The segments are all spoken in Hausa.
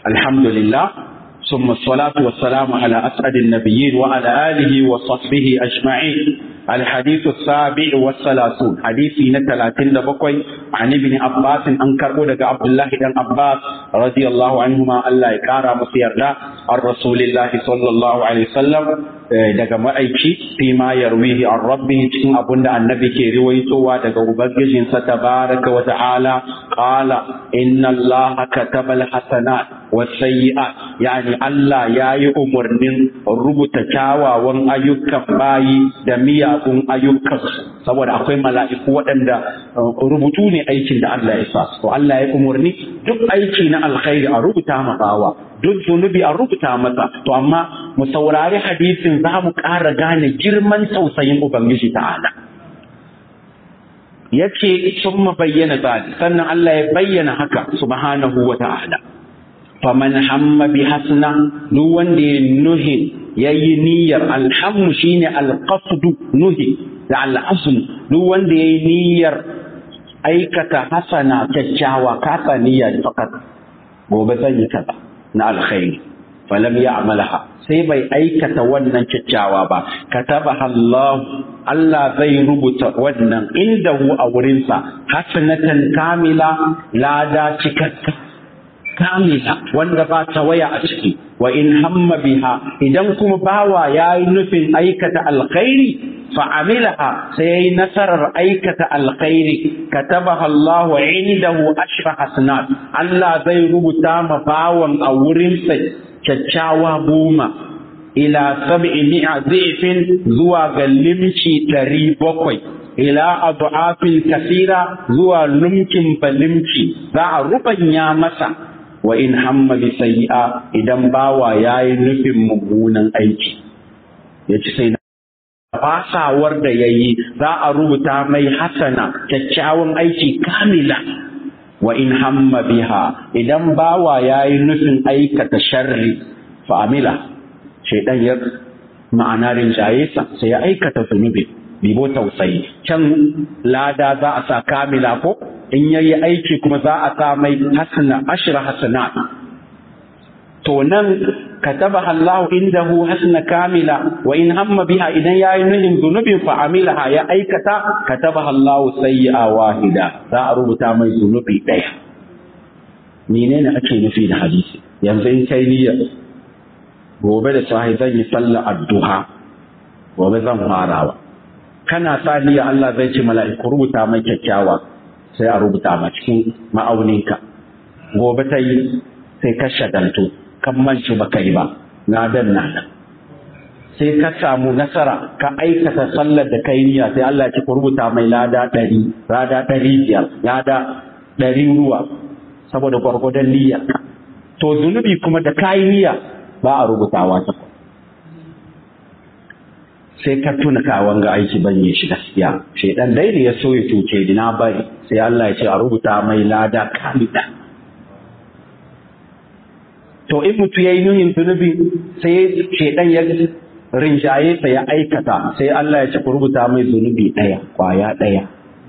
alhamdulillah ثم الصلاة والسلام على أسعد النبيين وعلى آله وصحبه أجمعين الحديث السابع والثلاثون حديثي نتلاتين بقوي عن ابن عباس أنكر لك عبد الله بن عباس رضي الله عنهما الله يكارى مصير عن رسول الله صلى الله عليه وسلم daga ma'aiki fi ma yarwihi an rabbi cikin abin da annabi ke riwaitowa daga ubangijinsa tabaraka wa ta'ala qala inna allaha kataba alhasanat wasayyi'at yani Allah yayi umarnin rubuta kyawawan ayyukan bayi da miyagun ayyukan saboda akwai mala'iku waɗanda rubutu ne aikin da Allah ya sa to Allah ya umarni duk aiki na alkhairi a rubuta ma bawa duk zunubi a rubuta masa to amma mu saurari hadisin za mu ƙara gane girman tausayin ubangiji ta'ala ya ce sun bayyana zali sannan Allah ya bayyana haka subhanahu wa ta'ala faman hamma bi hasna duk wanda ya nuhi yayi niyyar alhammu shine alqasdu nuhi da al'azm duk wanda yayi niyyar aikata hasana kyakkyawa kasa niyya fakat gobe zan yi kaza na alkhairi falam ya'malaha sai bai aikata wannan kyakkyawa ba katabaha Allah Allah zai rubuta wannan indahu a wurinsa hasanatan kamila lada cikakka kamila wanda ba ta waya a ciki wa in hamma biha idan kuma bawa yayi nufin aikata alkhairi fa amilaha sai yayi nasarar aikata alkhairi katabaha Allah indahu ashra hasanat Allah zai rubuta ma bawan a wurinsa kyakkyawa goma ila sab'i mi'a zifin zuwa ga limci ɗari bakwai ila adu'afin kasira zuwa lumkin balimci za a rubanya masa wa in hamma bi sayyi'a idan bawa yayi nufin mummunan aiki yace sai fasawar da yayi za a rubuta mai hasana kyakkyawan aiki kamila wa in hamma biha idan bawa yayi nufin aikata sharri fa amila shaidan ya ma'ana rinjaye sa sai ya aikata zunubi bibo tausayi can lada za a sa kamila ko in yayi aiki kuma za a sa mai hasana ashra hasanat to nan kataba Allah indahu hasana kamila wa in hamma biha idan yayi nuhin zunubin fa amilaha ya aikata kataba Allah sayyi'a wahida za a rubuta mai zunubi daya menene ake nufi da hadisi yanzu in kai niyyar gobe da sahi zan yi sallar addu'a gobe zan farawa kana sa niyya Allah zai ce mala'iku rubuta mai kyakkyawa sai a rubuta ma cikin ma'auninka gobe ta yi sai ka shagaltu kan manci baka yi ba na dan nan sai ka samu nasara ka aikata sallar da kai niyya sai Allah ya ce ku rubuta mai lada ɗari lada ɗari biyar lada ɗari ruwa saboda gwargwadon niyya to zunubi kuma da kayi niyya ba a rubutawa ta sai ka tuna ka wanga aiki ban yi shi gaskiya shedan dai da ya so ya cuce ni na bari sai Allah ya ce a rubuta mai lada kamida to in mutu yayi nuhin zunubi sai shedan ya rinjaye sa ya aikata sai Allah ya ce ku rubuta mai zunubi daya kwaya daya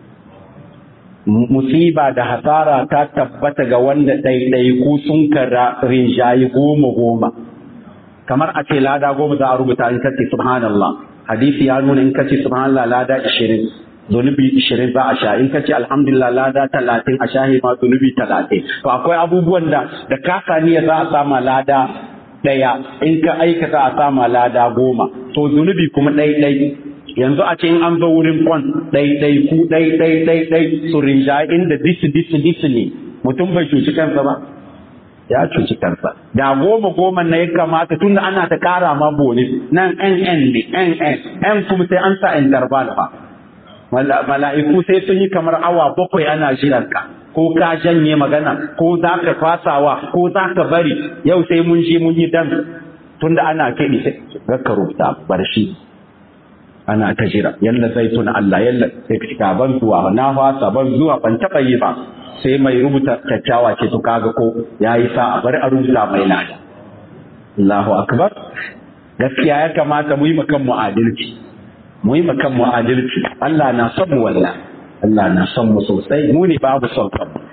musiba da hasara ta tabbata ga wanda ɗaiɗaiku sun kara rinjaye goma goma kamar a ce lada goma za a rubuta in kace subhanallah hadisi ya nuna in kace subhanallah lada 20 zunubi 20 za a sha in kace alhamdulillah lada 30 a shahi ma zunubi 30 to akwai abubuwan da da ka saniya za a sama lada daya in ka aikata a sama lada goma to zunubi kuma ɗai ɗai yanzu a ce in an zo wurin kwan ɗai ɗai ku ɗai ɗai ɗai ɗai su rinja inda disi disi disi ne mutum bai cuci kansa ba ya cuci kansa da goma goma na ya kamata tun da ana ta kara ma bonus nan n n ne n n n kuma sai an sa interval fa mala'iku sai sun yi kamar awa bakwai ana jiran ka ko ka janye magana ko za ka fasawa ko za ka bari yau sai mun je mun yi dan tun da ana kiɗi sai ka rubuta bar shi ana ta jira yalla zai tuna Allah yalla sai ka ban zuwa na fasa ban zuwa ban taɓa yi ba sai mai rubuta kyakkyawa ce to kaga ko yayi sa a bari a rubuta mai lada Allahu akbar gaskiya ya kamata mu yi makan mu adalci mu yi makan mu adalci Allah na son mu wallahi Allah na son mu sosai mu ne babu son kanmu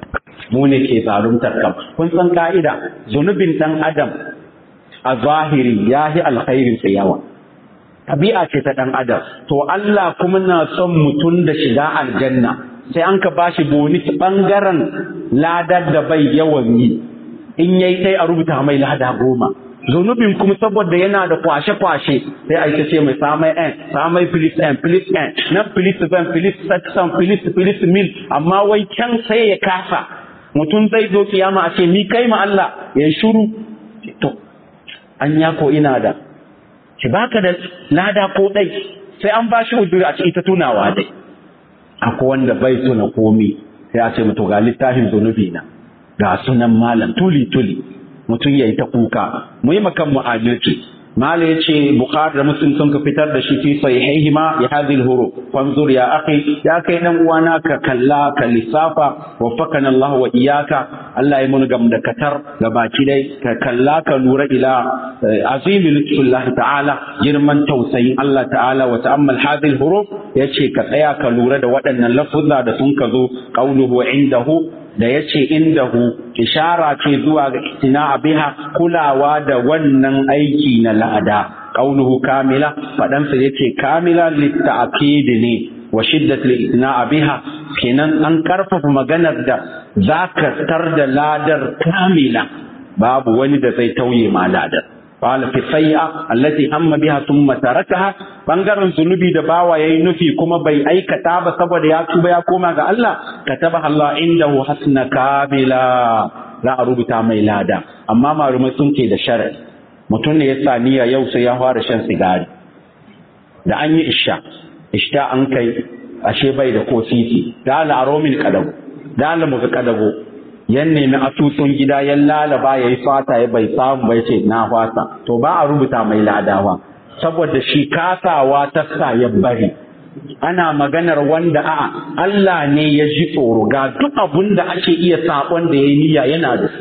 mu ne ke zaluntar kam kun san ka'ida zunubin dan adam a zahiri ya yi alkhairin sa yawa tabi'a ce ta dan adam to Allah kuma na son mutum da shiga aljanna sai an ka bashi boni bangaren ladar da bai yawan yi in yayi sai a rubuta mai lada goma zunubin kuma saboda yana da kwashe-kwashe sai a ce mai samai n samai filis n filis n na filis ban filis satsan filis filis mil amma wai can sai ya kasa mutum zai zo kiyama a ce ni kai ma Allah ya shuru to an ya ko ina da ki baka da lada ko dai sai an ba shi uduri a ce ita tunawa dai akwai wanda bai tuna komi sai a ce mutu ga littafin zunubi na ga sunan malam tuli tuli mutum ya yi ta kuka mu yi makan mu adalci mala ya ce bukhari da muslim sun ka fitar da shi fi sahihihima ya hadhihi huru fanzur ya akhi ya kai dan uwana ka kalla ka lissafa waffaqana Allah wa iyyaka Allah ya mun gam da katar ga baki dai ka kalla ka lura ila azimi lutfullah ta'ala girman tausayin Allah ta'ala wa ta'ammal hadhihi huruf yace ka tsaya ka lura da waɗannan lafuzza da sun ka zo qauluhu indahu da ya ce indahu ishara ce zuwa ga itina biha kulawa da wannan aiki na la'ada qauluhu kamila fadan sa yace kamila litta'kid ne wa shiddat li'tina biha kenan an karfafa maganar da zaka tar da ladar kamila babu wani da zai tauye ma ladar qala fi sayya allati hamma biha thumma tarakaha bangaren zunubi da bawa yayi nufi kuma bai aikata ba saboda ya tuba ya koma ga Allah kataba Allah indahu hasna kabila za a rubuta mai lada amma marumai sun ce da sharadi mutum ne ya sa niyya yau sai ya fara shan sigari da an yi isha ishta an kai ashe bai da ko sisi da Allah aro min kadago da Allah muka kadago yan nemi asusun gida ya lalaba ya yi fata ya bai samu bai ce na fata to ba a rubuta mai ladawa saboda shi kasawa ta sa ya bari ana maganar wanda a'a Allah ne ya ji tsoro ga duk abun da ake iya sabon da ya yi niyya yana da su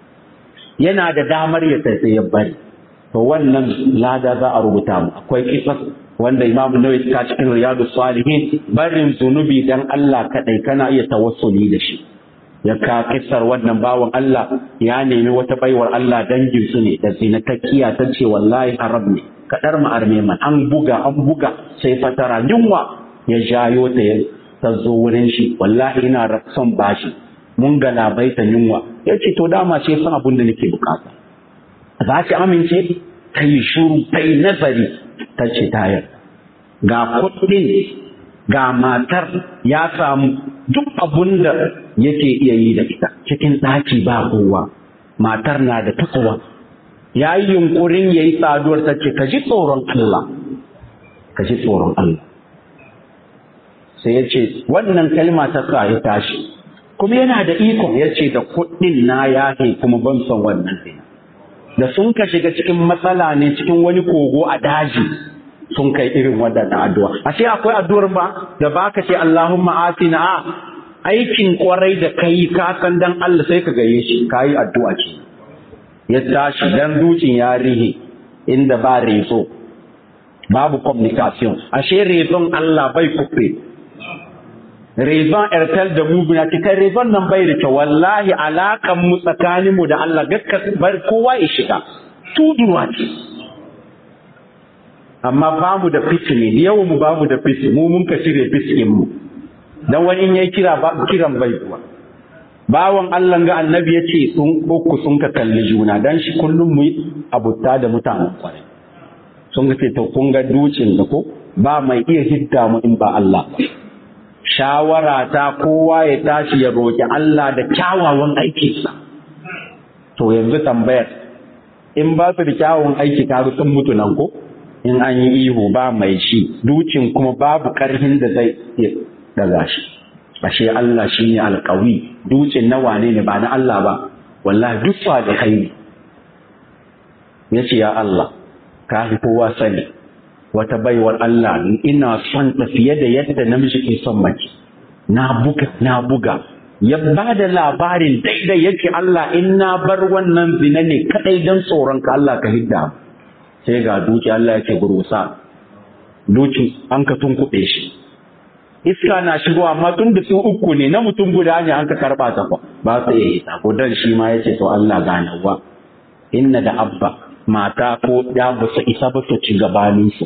yana da damar ya sai ya bari to wannan lada za a rubuta mu akwai kisas wanda imamu nawawi ta cikin riyadu salihin barin zunubi dan Allah kadai kana iya tawassuli da shi ya ka kisar wannan bawan Allah ya nemi wata baiwar Allah dangin su ne da zinatakiya ta ce wallahi arab ne kadar mu arme man an buga an buga sai fatara yunwa ya jayo ta ya ta zo wurin shi wallahi ina son bashi mun ga labaita yunwa ya ce to dama ce san abin da nake bukata za ki amince ta yi shuru ta yi nazari ta ce tayar ga kuɗin ga matar ya samu duk abun da yake iya yi da ita cikin ɗaki ba kowa matar na da takowa ya yi yunkurin ya yi saduwar ta ce ka ji tsoron Allah ka ji tsoron Allah sai ya ce wannan kalma ta sa ya tashi kuma yana da ikon ya ce da kuɗin na yahe kuma ban son wannan zina da sun ka shiga cikin matsala ne cikin wani kogo a daji sun kai irin waɗannan addu'a ashe akwai addu'ar ba da baka ce Allahumma atina a aikin kwarai da kai ka san dan Allah sai ka gaye shi kayi addu'a ce ya tashi dan dukin ya rihe inda ba rezo babu communication ashe rezon Allah bai kufe rezon airtel da mu na cikin rezon nan bai da kyau wallahi alakan mu tsakanin mu da Allah gaska bar kowa ya shiga tuduwa ce amma ba mu da fitini yau mu ba mu da fitini mu mun ka shirye fitinin mu dan wani in yayi kira ba kiran bai kuwa bawan Allah ga annabi ya ce sun uku sun ka kalli juna dan shi kullum mu abuta da mutanen kwarai sun ga to kun ga ducin da ko ba mai iya hidda mu in ba Allah ba shawara ta kowa ya tashi ya roƙi Allah da kyawawan aikinsa. To yanzu tambayar, in ba su da kyawawan aiki ta sun mutu nan ko? In an yi ihu ba mai shi, dukin kuma babu ƙarfin da zai iya daga shi. Ashe Allah shi ne alƙawi, dukin na wane ne ba na Allah ba, wallahi duk da kai Ya ce ya Allah, ka fi kowa sani, wata baiwar Allah ina son ta fiye da yadda namiji ke son mace na buga na buga ya ba da labarin daidai yake Allah in na bar wannan zina ne kadai don tsoron ka Allah ka hidda sai ga duki Allah yake gurusa duki an ka tunkuɗe shi iska na shigo amma tun da su uku ne na mutum guda ne an ka karba ta fa ba su iya hita ko dan shi ma yace to Allah ganawa inna da abba mata ko ya ba su isa ba su ci gabanin su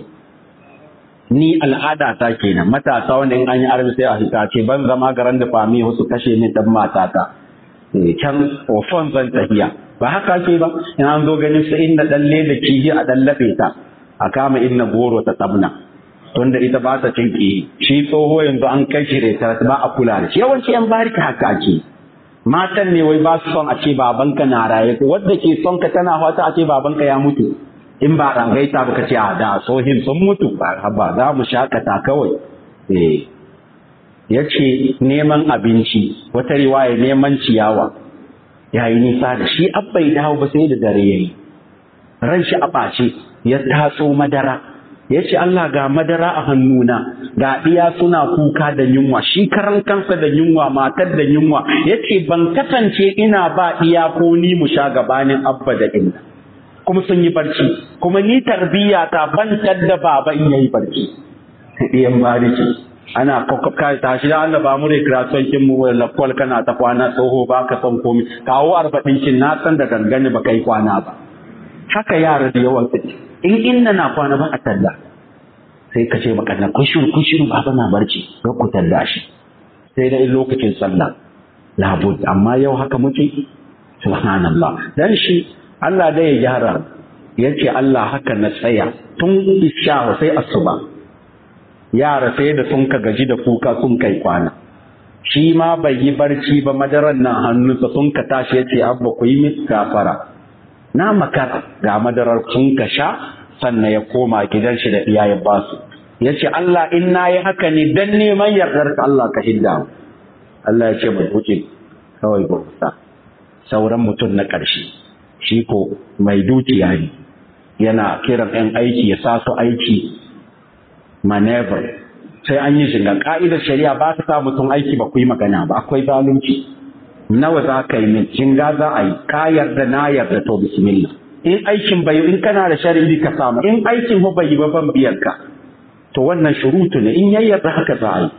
ni al'ada ta kenan matasa wanda in an yi arbi sai a hita ce ban zama garan da fami su kashe ni dan matata can ofon zan tafiya ba haka ke ba in an zo ganin su inda dalle da kihi a dallafe ta a kama inna goro ta tabna tunda ita ba ta cin kihi shi tsoho yanzu an kai shi da ba a kula da shi yawanci yan barika haka ake matan ne wai ba su son a ce babanka na raye wadda ke son ka tana fata a ce babanka ya mutu in ba rangaita ba ka ce a da sohin sun mutu ba za mu shakata kawai eh ya ce neman abinci wata riwaya neman ciyawa ya yi nisa da shi abbai dawo ba sai da dare ya yi ran shi a ɓace ya tatso madara ya ce Allah ga madara a hannuna ga ɗiya suna kuka da yunwa shi karan kansa da yunwa matar da yunwa ya ce ban kasance ina ba ɗiya ko ni mu sha gabanin abba da inna kuma sun yi barci kuma ni tarbiyya ta ban da baba in yayi barci ɗiyan bariki ana ka tashi da Allah ba mu recreation kin mu wala kwal kana ta kwana tsoho ba ka san komai kawo arba'in kin na san da gangane ba kai kwana ba haka yara da yawan su in inna na kwana ba a talla sai ka ce maka na kushuru kushuru baba na barci ga ku talla shi sai da in lokacin sallah labud amma yau haka muke subhanallah dan shi Allah da ya gyara yace Allah haka na tsaya tun isha sai asuba yara sai da sun ka gaji da kuka sun kai kwana shi ma bai yi barci ba madaran nan hannunsa sun ka tashi ya ce abba ku yi min gafara na makara ga madarar sun ka sha sannan ya koma gidan shi da iyayen basu ya ce Allah in na yi haka ne dan neman yardar ka Allah ka hidda Allah ya ce mai wuce kawai ba sauran mutum na ƙarshe shi ko mai dukiya ne yana kiran 'yan aiki ya sa su aiki maneuver sai an yi shiga ka'idar shari'a ba ta sa mutum aiki ba ku yi magana ba akwai zalunci nawa za ka yi min jinga za a yi ka yarda na yarda to bismillah in aikin bai in kana da shari'i ka samu in aikin ba bai yi ba ban biyar ka to wannan shurutu ne in yayyarda haka za a yi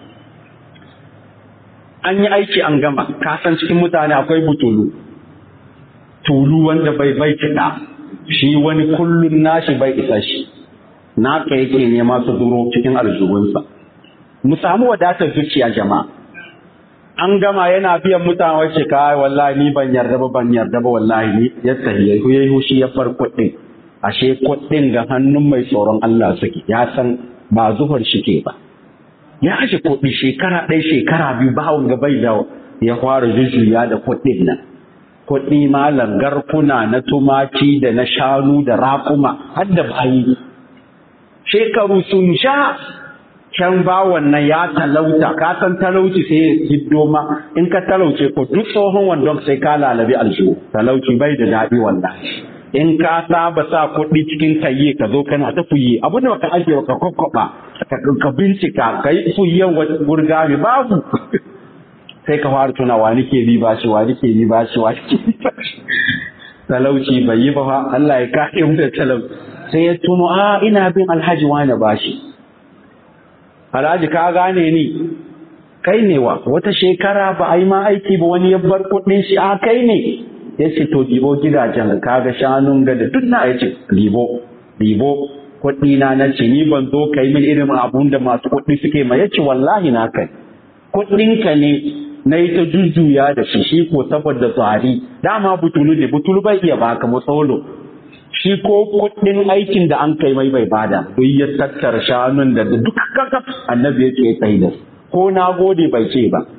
an yi aiki an gama ka san cikin mutane akwai butulu tulu wanda bai bai kiɗa shi wani kullum nashi bai isa shi naka yake nema su duro cikin aljihunsa mu samu wadatar zuciya jama'a an gama yana biyan mutane wacce ka wallahi ni ban yarda ba ban yarda ba wallahi ni ya tahi ya yi hushi ya far kuɗin ashe kuɗin ga hannun mai tsoron Allah suke ya san ba zuhar shi ke ba ya ashe kuɗi shekara ɗaya shekara biyu ba wanga bai da ya fara jujjuya da kuɗin nan kuɗi malam garkuna na tumaki da na shanu da raƙuma har da bayi shekaru sun sha can ba wannan ya talauta ka san talauci sai ya hiddo ma in ka talauce ko duk tsohon wandon sai ka lalabi aljihu talauci bai da daɗi wallahi in ka saba sa kuɗi cikin kayye ka zo kana ta fuye abu da baka ajiye ka kokkoba ka bincika ka yi fuyen gurgami babu sai ka fara tuna wa nake bi ba shi wa nake bi ba shi wa nake bi ba shi talauci bai yi ba fa Allah ya kare mu da talauci sai ya tuno a ina bin alhaji wani bashi alhaji ka gane ni kai ne wa wata shekara ba a yi ma aiki ba wani ya bar kuɗin shi a kai ne ya ce to ɗibo gidajen ka ga shanun ga da duk na ya ce ɗibo ɗibo kuɗi na na ce ni ban zo kai min irin abun da masu kuɗi suke ma ya ce wallahi na kai kuɗinka ne na yi ta jujjuya da shi shi ko saboda tsari dama butulu ne butulu bai iya baka matsolo shi ko kuɗin aikin da an kai mai bai bada duk ya tattara shanun da duk kakaf annabi ya ce tsaye da ko na gode bai ce ba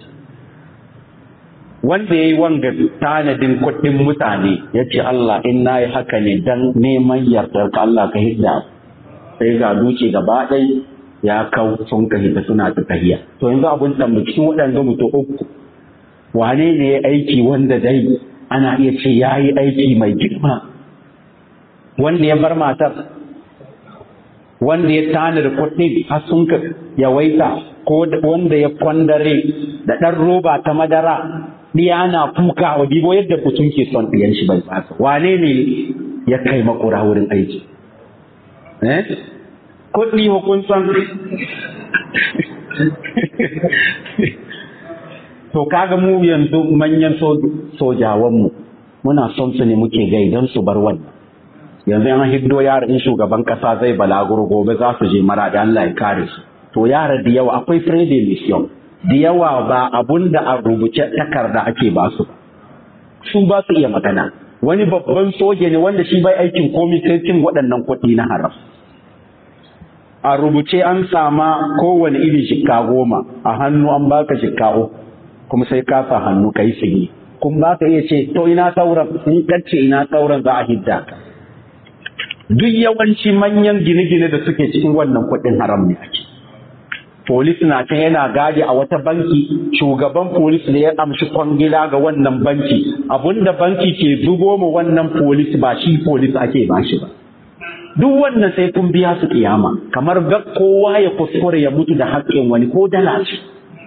wanda ya yi wanga tanadin kuɗin mutane ya ce Allah in na yi haka ne dan neman yardar ka Allah ka hidda sai ga duce gaba ɗai ya kau sun ka hita suna ta tahiya to yanzu abun tambayi cikin waɗanda mutum uku wane ne ya aiki wanda dai ana iya ce ya yi aiki mai girma wanda ya bar matar wanda ya tana da kuɗi har sun ka yawaita ko wanda ya kwandare da ɗan roba ta madara ɗiya na kuka wa dibo yadda mutum ke son ɗiyan shi bai fasa wane ne ya kai makura wurin aiki eh kuɗi hukunsan to kaga mu yanzu manyan sojawanmu muna son su ne muke gaidan su bar wannan yanzu an hiddo yara in shugaban kasa zai balaguro gobe za su je mara da Allah ya kare su to yara da yawa akwai frede mission da yawa ba abun da a rubuce takarda ake ba su su ba su iya magana wani babban soja ne wanda shi bai aikin komai sai cin waɗannan kuɗi na haram a rubuce an sama kowane iri shikka goma a hannu an baka shikka uku kuma sai ka sa hannu kai sigi kun ba ka iya ce to ina sauran in kace ina sauran za a hidda ka duk yawanci manyan gine-gine da suke cikin wannan kuɗin haram ne ake polis na can yana gadi a wata banki shugaban polis ne ya amshi kwangila ga wannan banki abinda banki ke zubo mu wannan polis ba shi polis ake ba shi ba duk wannan sai kun biya su kiyama kamar ga kowa ya kuskure ya mutu da haƙƙin wani ko dala ce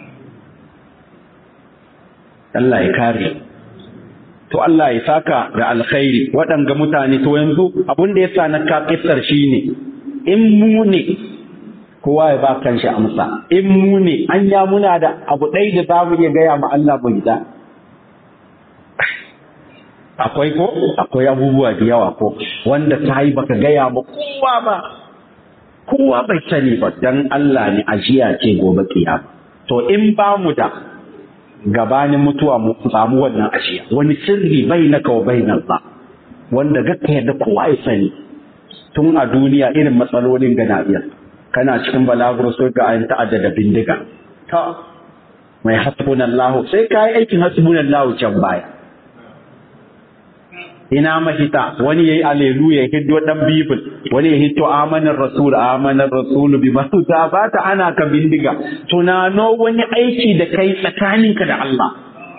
Allah ya kare to Allah ya saka da alkhairi waɗanga mutane to yanzu abin da ya sa na ka kissar shine in mu ne kowa ya ba kanshi amsa in mu ne an ya muna da abu ɗaya da za mu iya gaya ma Allah bai da akwai ko akwai abubuwa da yawa ko wanda ta yi baka gaya ma kowa ba kowa bai sani ba dan Allah ne ajiya ce gobe kiyama to in ba mu da gabanin mutuwa mu samu wannan ajiya wani sirri bai na kawo bai nan ba wanda gaka yadda kowa ya sani tun a duniya irin matsalolin gana iya kana cikin balaguro sai ga an ta'adda da bindiga ta mai hasbunallahu sai ka yi aikin hasbunallahu can baya ina mahita wani yayi aleluya hiddo dan bibil wani ya hito amanar rasul amanar rasul bi ma ba ta ana ka bindiga tunano wani aiki da kai tsakaninka da Allah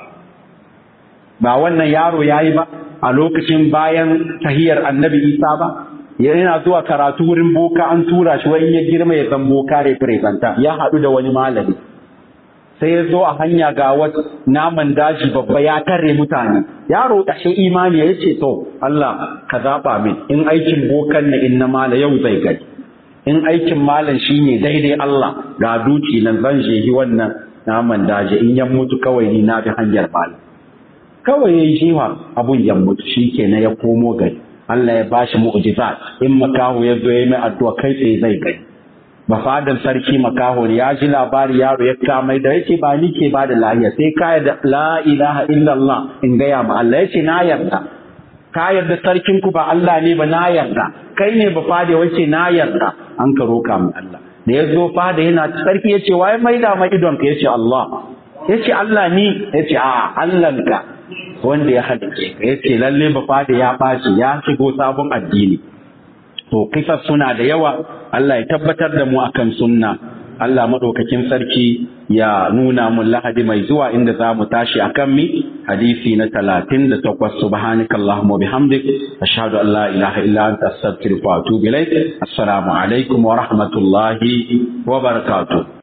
ba wannan yaro yayi ba a lokacin bayan tahiyar annabi Isa ba yana zuwa karatu wurin boka an tura shi wai ya girma ya zan boka representa ya haɗu da wani malami sai ya zo a hanya ga wata naman daji babba ya tare mutane yaro ƙashe imani ya ce to Allah ka zaɓa min in aikin bokan na in na mala yau zai gani in aikin malam shine daidai Allah ga duci nan zan shehi wannan naman daji in ya mutu kawai ni na bi hanyar malam kawai ya yi shewa abun ya mutu shi ke na ya komo gari Allah ya bashi mu'jizat in makaho ya zo ya mai addu'a kai tsaye zai gani mafadan sarki makaho ya ji labari yaro ya kamai da yake ba ni ke ba da lahiya sai ka yarda la ilaha illallah in gaya ma Allah yace na yarda ka yarda sarkin ku ba Allah ne ba na yarda kai ne ba fada wace na yarda an ka roka mu Allah da ya zo fada yana sarki yace wai mai da ma idon ka yace Allah yace Allah ni yace a Allah ka wanda ya halice ka yace lalle ba fada ya baci ya shigo sabon addini to kisas suna da yawa Allah ya tabbatar da mu akan sunna Allah madaukakin sarki ya nuna mun lahadi mai zuwa inda za mu tashi akan mi hadisi na talatin da takwas subhanaka Allahumma bihamdik ashhadu an la ilaha illa anta astaghfiruka wa atubu ilaik assalamu alaikum wa rahmatullahi wa barakatuh